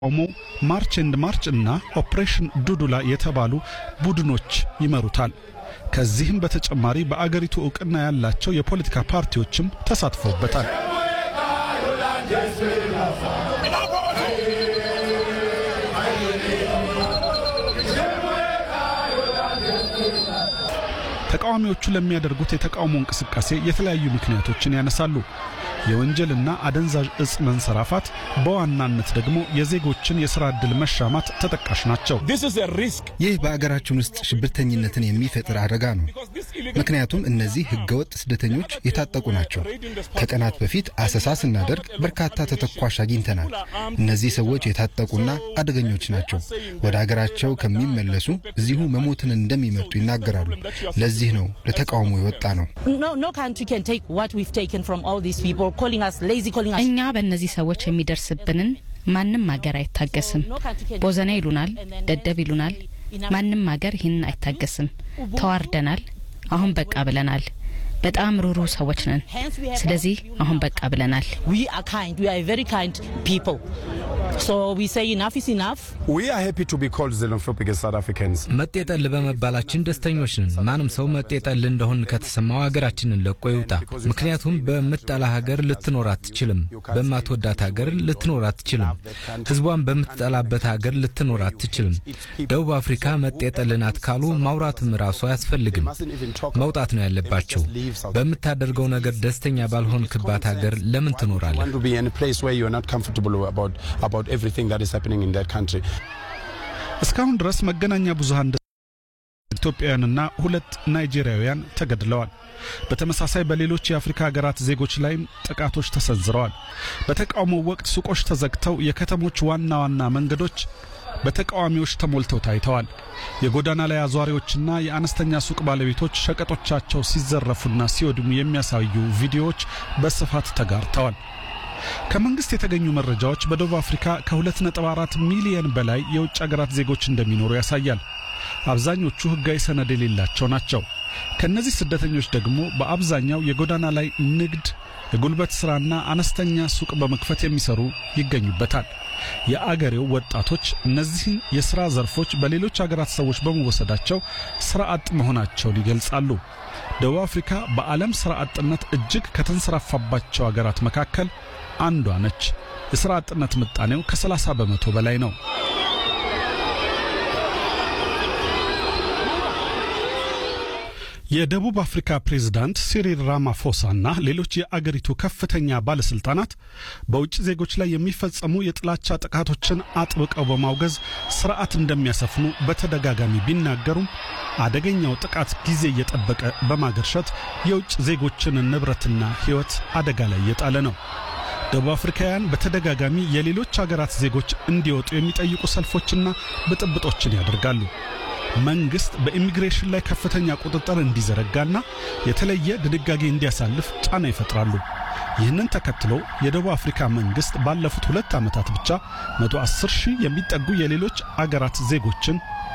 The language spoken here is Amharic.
ኦሞ ማርች ኤንድ ማርች እና ኦፕሬሽን ዱዱላ የተባሉ ቡድኖች ይመሩታል። ከዚህም በተጨማሪ በአገሪቱ እውቅና ያላቸው የፖለቲካ ፓርቲዎችም ተሳትፈውበታል። ተቃዋሚዎቹ ለሚያደርጉት የተቃውሞ እንቅስቃሴ የተለያዩ ምክንያቶችን ያነሳሉ። የወንጀልና አደንዛዥ እጽ መንሰራፋት፣ በዋናነት ደግሞ የዜጎችን የሥራ ዕድል መሻማት ተጠቃሽ ናቸው። ይህ በአገራችን ውስጥ ሽብርተኝነትን የሚፈጥር አደጋ ነው። ምክንያቱም እነዚህ ሕገወጥ ስደተኞች የታጠቁ ናቸው። ከቀናት በፊት አሰሳ ስናደርግ በርካታ ተተኳሽ አግኝተናል። እነዚህ ሰዎች የታጠቁና አደገኞች ናቸው። ወደ አገራቸው ከሚመለሱ እዚሁ መሞትን እንደሚመርጡ ይናገራሉ። ለዚህ ነው ለተቃውሞ የወጣ ነው። እኛ በእነዚህ ሰዎች የሚደርስብንን ማንም ሀገር አይታገስም። ቦዘና ይሉናል፣ ደደብ ይሉናል። ማንም ሀገር ይህንን አይታገስም። ተዋርደናል። አሁን በቃ ብለናል። በጣም ሩሩ ሰዎች ነን። ስለዚህ አሁን በቃ ብለናል። መጤጠል በመባላችን ደስተኞች ነን። ማንም ሰው መጤጠል እንደሆን ከተሰማው ሀገራችንን ለቆ ይውጣ። ምክንያቱም በምትጠላ ሀገር ልትኖር አትችልም። በማትወዳት ሀገር ልትኖር አትችልም። ሕዝቧን በምትጠላበት ሀገር ልትኖር አትችልም። ደቡብ አፍሪካ መጤጠል ናት ካሉ ማውራትም ራሱ አያስፈልግም። መውጣት ነው ያለባቸው። በምታደርገው ነገር ደስተኛ ባልሆንክባት ሀገር ለምን ትኖራለህ? እስካሁን ድረስ መገናኛ ብዙሃን ኢትዮጵያውያንና ሁለት ናይጄሪያውያን ተገድለዋል። በተመሳሳይ በሌሎች የአፍሪካ ሀገራት ዜጎች ላይም ጥቃቶች ተሰንዝረዋል። በተቃውሞው ወቅት ሱቆች ተዘግተው የከተሞች ዋና ዋና መንገዶች በተቃዋሚዎች ተሞልተው ታይተዋል። የጎዳና ላይ አዟሪዎችና የአነስተኛ ሱቅ ባለቤቶች ሸቀጦቻቸው ሲዘረፉና ሲወድሙ የሚያሳዩ ቪዲዮዎች በስፋት ተጋርተዋል። ከመንግስት የተገኙ መረጃዎች በደቡብ አፍሪካ ከ2.4 ሚሊዮን በላይ የውጭ አገራት ዜጎች እንደሚኖሩ ያሳያል። አብዛኞቹ ሕጋዊ ሰነድ የሌላቸው ናቸው። ከእነዚህ ስደተኞች ደግሞ በአብዛኛው የጎዳና ላይ ንግድ፣ የጉልበት ሥራና አነስተኛ ሱቅ በመክፈት የሚሰሩ ይገኙበታል። የአገሬው ወጣቶች እነዚህን የሥራ ዘርፎች በሌሎች አገራት ሰዎች በመወሰዳቸው ሥራ አጥ መሆናቸውን ይገልጻሉ። ደቡብ አፍሪካ በዓለም ሥራ አጥነት እጅግ ከተንሰራፋባቸው አገራት መካከል አንዷ ነች። የሥራ አጥነት ምጣኔው ከ30 በመቶ በላይ ነው። የደቡብ አፍሪካ ፕሬዝዳንት ሲሪል ራማፎሳና ሌሎች የአገሪቱ ከፍተኛ ባለስልጣናት በውጭ ዜጎች ላይ የሚፈጸሙ የጥላቻ ጥቃቶችን አጥብቀው በማውገዝ ስርዓት እንደሚያሰፍኑ በተደጋጋሚ ቢናገሩም አደገኛው ጥቃት ጊዜ እየጠበቀ በማገርሸት የውጭ ዜጎችን ንብረትና ሕይወት አደጋ ላይ እየጣለ ነው። ደቡብ አፍሪካውያን በተደጋጋሚ የሌሎች አገራት ዜጎች እንዲወጡ የሚጠይቁ ሰልፎችና ብጥብጦችን ያደርጋሉ። መንግስት በኢሚግሬሽን ላይ ከፍተኛ ቁጥጥር እንዲዘረጋና የተለየ ድንጋጌ እንዲያሳልፍ ጫና ይፈጥራሉ። ይህንን ተከትሎ የደቡብ አፍሪካ መንግስት ባለፉት ሁለት ዓመታት ብቻ 110 ሺህ የሚጠጉ የሌሎች አገራት ዜጎችን